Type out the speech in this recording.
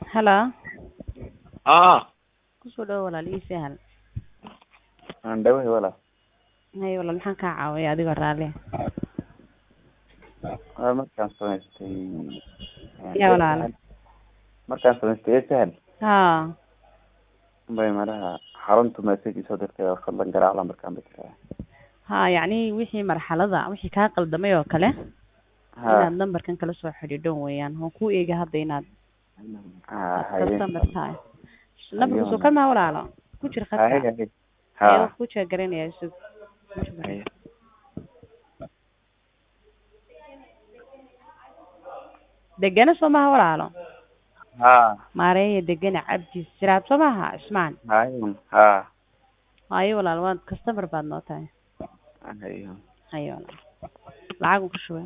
Hello. aa Kusoo dhawaad walaal ii sahal. aan dhawahay walaal Hay walaal maxaan kaa caawiyay adigoo raalli ah? waa markaan samaystay Yaa walaal. markaan samaystay ee sahal Haa. bay malaha xaruntu message isoo dirtay oo fadlan garaac lambarkaan bay tiraa Haa yacni wixii marxalada wixii kaa qaldamay oo kale ha inaad nambarkan kala soo xidhiidho weeyaan waan kuu eega hadda inaad ha haye customer tahay nambarka soo kan maa walaalo ku jira haye khadka haye ee ha wax ku jeegaraynaya sug haye degana soo maha walaalo ha maareeya degana cabdi siraab soo maha cismaan haye ha hayo walaal waad customer baad noo tahay haye hayo walaal lacag ku shubay